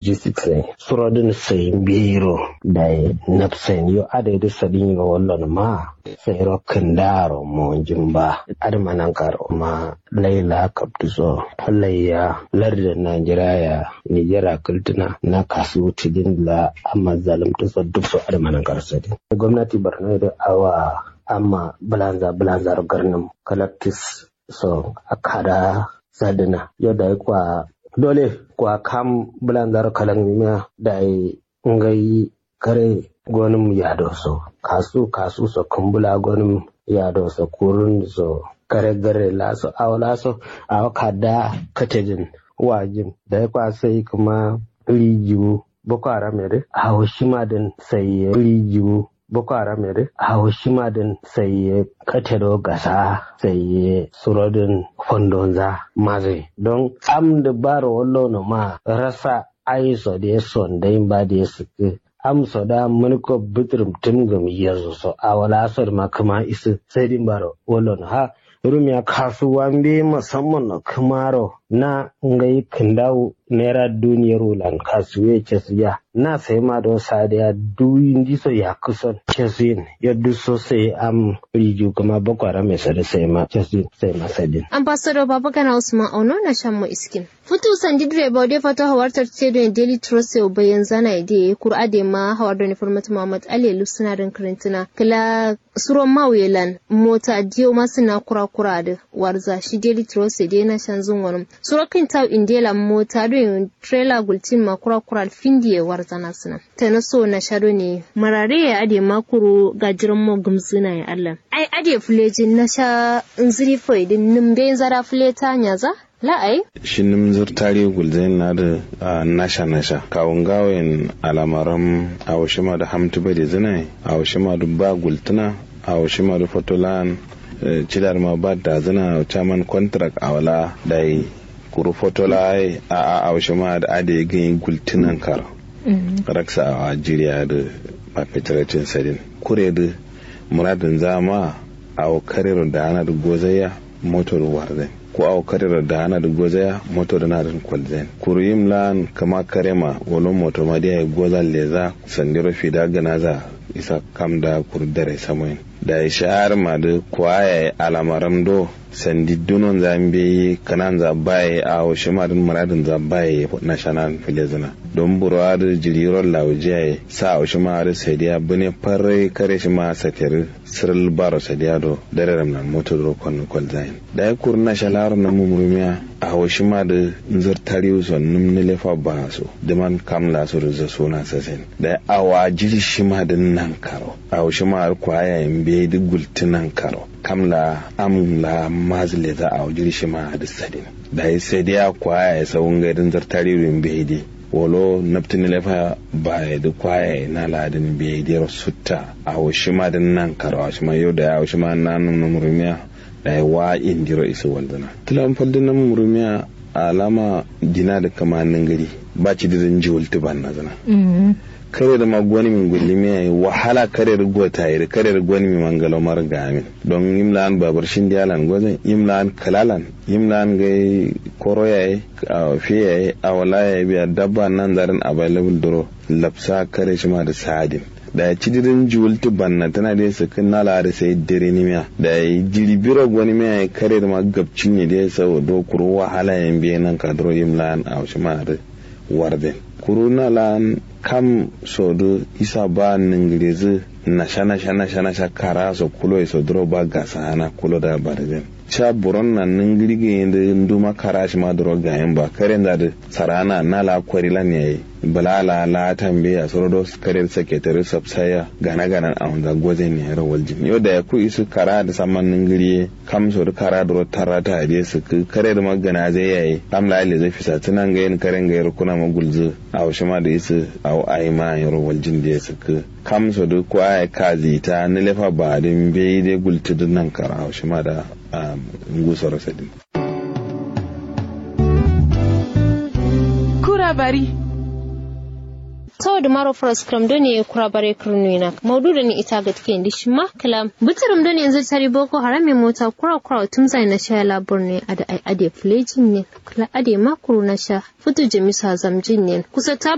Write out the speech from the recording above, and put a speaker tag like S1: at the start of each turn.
S1: G6 surodin sai biro da napsen yo ade da sadin yo wallon ma sai ro kandaro mo jimba admanan karo ma laila kaptuso halayya lardin Najeriya Nijera kultuna na kasu tidin la amma zalimta so duk so admanan karo sadin gwamnati Borno da awa amma bulanza bulanza garnin collectis so akada sadina yadda kwa dole kwa kam bulanzar kalan da ngai kare gonin yado so kasu kasu so kumbula gonin yado so kurun so kare gare laso awala so awa kada katejin wajin da kwa sai kuma rijiyu boko haram yare a shima din sai rijiyu Boko Haram yare a Hiroshima din sai ya katero gasa sai ya surodin fondonza maze don am da baro wallo no ma rasa aiso da ya son da yin ba da ya suke am so da mulko bitrim tim gam yanzu so a wala asar ma kuma isu sai din baro wallo no ha rumiya kasuwan bi musamman na kumaro na ngai kindawu naira duniyar wulan kasuwe kesiya na sai ma don sadiya duyin diso ya kusan kesin ya duso sai am riju kuma bakwara mai sada sai ma kesin sai ma sadin.
S2: ambassador babagana usman auno na shan mu iskin futu sandi direba wadda fata hawar tarce da daily trust yau bayan zana ide kur'a da ma hawar da nufar muhammad ali lusuna don karantuna kila suron mawelan mota diyo masu na kura-kura da warza shi daily trust da na shan zun wani surakin tau indela mota don trailer gultin ma kura-kura findi ya warza na suna ta na so na shado ne marare ya ade makuru gajiran mo gumzina ya allah ai ade fulejin na sha nziri fai din nimbe zara fuleta nyaza la'ai
S3: shi nimzir tari gulzain na da nasha nasha kawun gawayin alamaran awashima da hamtu bai da zinai awashima da ba gultuna awashima da fotolan cidar ma ba da zina chairman contract a wala da yi kuru fotola a a awashima da ade ganyin gultunan kar raksa a jiriya da mafitarancin sadin kure da muradin zama a karir da ana da gozaya motor warzai ko aw karira da hana da gozaya moto da na da kwalzen kuruyim lan kama karema wolo moto ma dia goza leza sandiro fida ganaza isa kam da kurdare samoin da ishar ma da kwaye alamaram do sandi dunon zambe kanan za baye a washe ma din muradin za baye national filezina don burwa da jiriron lauje sa washe ma da sadiya bune farre kare shi ma satir siril baro sadiya do dare ramnan moto do kon kwalzain da ya kur national na mumurumiya a washe ma da nzar tariu son num ne lefa ba so da man kam la so da suna sasen da awa jiri shi ma da nan karo a washe ma kwaya in be da gultunan karo kamla amla mazle za a wajiri shi ma da sadin da ya sai dai kwaya ya sawun gaidin zartari rin behidi wolo naftin lefa ba ya da kwaya na ladin behidi sutta a washi ma da nan karo a ma yau da ya washi ma nan nan murumiya da ya wa indiro isa waldana tilan faldin nan murumiya alama gina da kamanin gari ba ci da zan ji wulti ban na zana kare da magwani min gulli mi yayi wahala kare da gota yi kare da gwani mi mangalo mar gamin don imlan babar shin dialan gozan imlan kalalan imlan gai koro yayi fi yayi awala yayi biya dabba nan zarin available duro lapsa kare shi ma da sadin da ya ci dirin juwulti banna tana da yasa kan nala da sai dare ni miya da ya jiri biro gwani miya ya kare da magabcin ne da ya sau do kuro wahala yan biya nan kadro imlan a shi ma da warden kuro na lan kam sodo isa ba ningirizi na shana shana shana sha kara so kulo so dro ba gasa hana kulo da barzen cha buron na ningirige yende nduma kara shi ma dro gayen ba karen da sarana na la kwari lan yayi bala la la tambe a sorodo karen secretary sabsaya gana gana a wanda goze ne yara waljin yau da ya ku isu kara da saman ningiriye kam so da kara dro tarata a su kare da magana zai yayi kam la ile zai fisa tunan ga yin karen ga yar kuna magulzu a wasu ma da isu a ai ma yaro waljin da ya suka kam so da ko ai kazi ta ni lefa ba din bai dai gulti nan kara a wasu ma da ngusar sadin
S4: kura bari
S2: saboda maro frost kram do ne kura bare kurnuina maudu da ni ita ga take ndi shima kalam bitirim do ne yanzu tari boko haram mai mota kura kura tum sai na sha labur ne ada ai ade flejin ne kala ade makuru na sha futu jamisa zamjin ne kusa ta